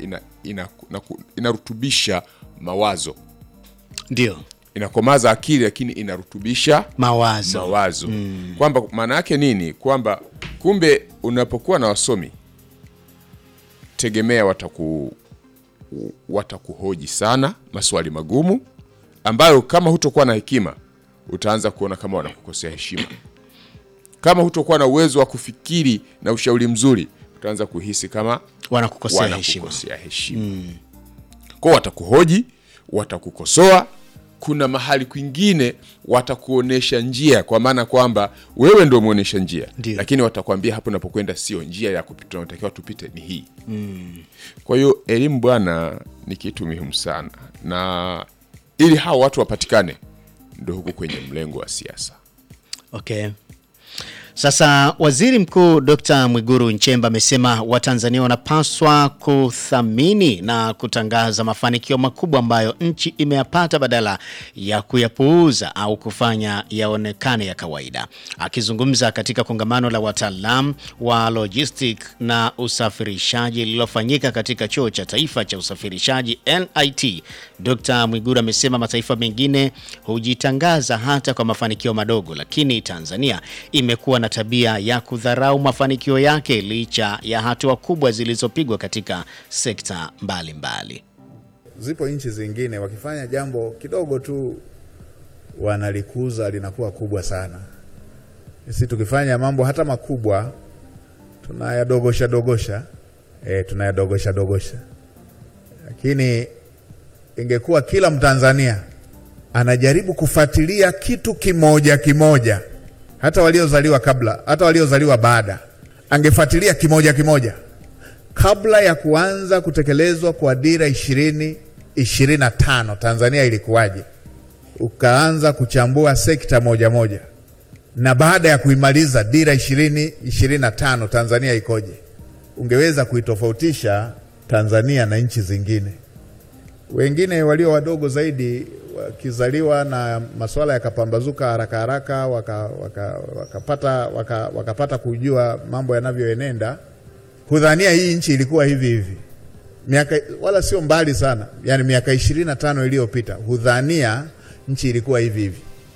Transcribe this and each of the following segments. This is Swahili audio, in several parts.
ina, ina, ina, inarutubisha mawazo ndio inakomaza akili lakini inarutubisha mawazo mawazo kwamba maana yake nini kwamba kumbe unapokuwa na wasomi tegemea wataku watakuhoji sana maswali magumu ambayo kama hutokuwa na hekima utaanza kuona kama wanakukosea heshima kama hutokuwa na uwezo wa kufikiri na ushauri mzuri utaanza kuhisi kama wanakukosea heshima wanakukosea heshima kwao watakuhoji watakukosoa kuna mahali kwingine watakuonesha njia kwa maana kwamba wewe ndo umeonyesha njia Ndio. lakini watakwambia hapo unapokwenda sio njia ya kupita tunatakiwa tupite ni hii kwa hiyo elimu bwana ni kitu muhimu sana na ili hao watu wapatikane ndo huku kwenye mlengo wa siasa Okay. Sasa Waziri Mkuu Dr. Mwiguru Nchemba amesema Watanzania wanapaswa kuthamini na kutangaza mafanikio makubwa ambayo nchi imeyapata badala ya kuyapuuza au kufanya yaonekane ya kawaida. Akizungumza katika kongamano la wataalam wa logistic na usafirishaji lililofanyika katika Chuo cha Taifa cha Usafirishaji NIT, Dr. Mwiguru amesema mataifa mengine hujitangaza hata kwa mafanikio madogo, lakini Tanzania imekuwa na tabia ya kudharau mafanikio yake licha ya hatua kubwa zilizopigwa katika sekta mbalimbali mbali. Zipo nchi zingine wakifanya jambo kidogo tu wanalikuza linakuwa kubwa sana. Sisi tukifanya mambo hata makubwa tunayadogosha dogosha, e, tunayadogosha dogosha, lakini ingekuwa kila Mtanzania anajaribu kufuatilia kitu kimoja kimoja, hata waliozaliwa kabla, hata waliozaliwa baada, angefuatilia kimoja kimoja kabla ya kuanza kutekelezwa kwa dira ishirini ishirini na tano Tanzania ilikuwaje, ukaanza kuchambua sekta moja moja, na baada ya kuimaliza dira ishirini ishirini na tano Tanzania ikoje, ungeweza kuitofautisha Tanzania na nchi zingine. Wengine walio wadogo zaidi wakizaliwa na masuala yakapambazuka haraka haraka, wakapata waka, wakapata waka, wakapata kujua mambo yanavyoenenda hudhania hii nchi ilikuwa hivi hivi miaka wala sio mbali sana, yani miaka ishirini na tano iliyopita, hudhania nchi ilikuwa hivi hivi.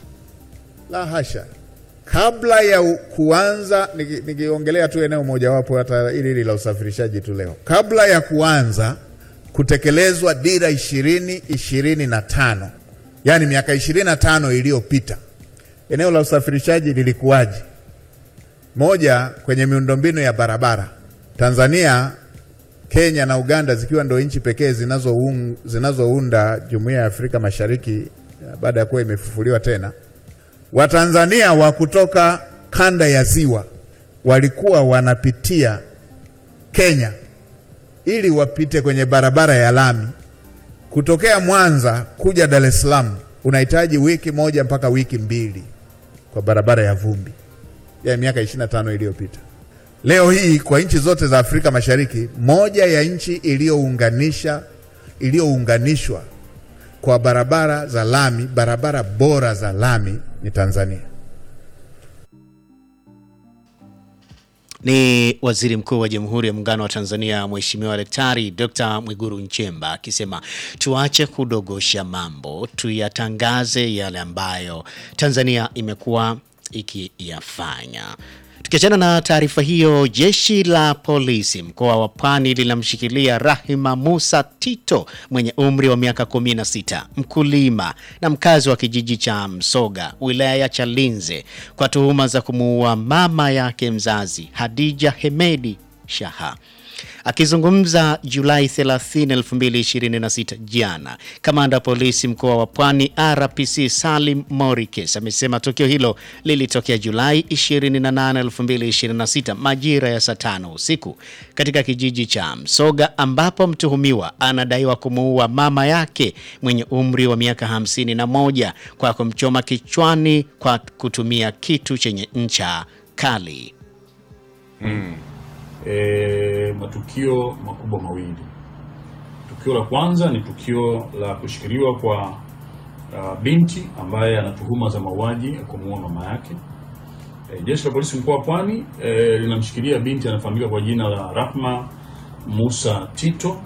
La hasha! Kabla ya u- kuanza, niki- nikiongelea tu eneo mojawapo, hata hili hili la usafirishaji tu leo, kabla ya kuanza kutekelezwa dira ishirini ishirini na tano yani miaka ishirini na tano iliyopita, eneo la usafirishaji lilikuwaje? Moja, kwenye miundombinu ya barabara Tanzania, Kenya na Uganda zikiwa ndo nchi pekee zinazoun- zinazounda Jumuiya ya Afrika Mashariki eh, baada ya kuwa imefufuliwa tena, Watanzania wa kutoka kanda ya Ziwa walikuwa wanapitia Kenya ili wapite kwenye barabara ya lami kutokea Mwanza kuja Dar es Salaam, unahitaji wiki moja mpaka wiki mbili kwa barabara ya vumbi ya miaka 25 iliyopita. Leo hii kwa nchi zote za Afrika Mashariki, moja ya nchi iliyounganisha iliyounganishwa kwa barabara za lami, barabara bora za lami ni Tanzania. Ni Waziri Mkuu wa Jamhuri ya Muungano wa Tanzania Mheshimiwa Daktari Dr. Mwiguru Nchemba akisema tuache kudogosha mambo, tuyatangaze yale ambayo Tanzania imekuwa ikiyafanya. Tukiachana na taarifa hiyo, jeshi la polisi mkoa wa Pwani linamshikilia Rahima Musa Tito mwenye umri wa miaka 16, mkulima na mkazi wa kijiji cha Msoga, wilaya ya Chalinze, kwa tuhuma za kumuua mama yake mzazi Hadija Hemedi Shaha. Akizungumza Julai 30, 2026 jana, kamanda wa polisi mkoa wa Pwani RPC Salim Morikes amesema tukio hilo lilitokea Julai 28, 2026 majira ya saa tano usiku katika kijiji cha Msoga ambapo mtuhumiwa anadaiwa kumuua mama yake mwenye umri wa miaka 51 kwa kumchoma kichwani kwa kutumia kitu chenye ncha kali. e, matukio makubwa mawili. Tukio la kwanza ni tukio la kushikiliwa kwa uh, binti ambaye ana tuhuma za mauaji ya kumuua mama yake. E, jeshi la polisi mkoa wa Pwani e, linamshikilia binti anafahamika kwa jina la Rahma Musa Tito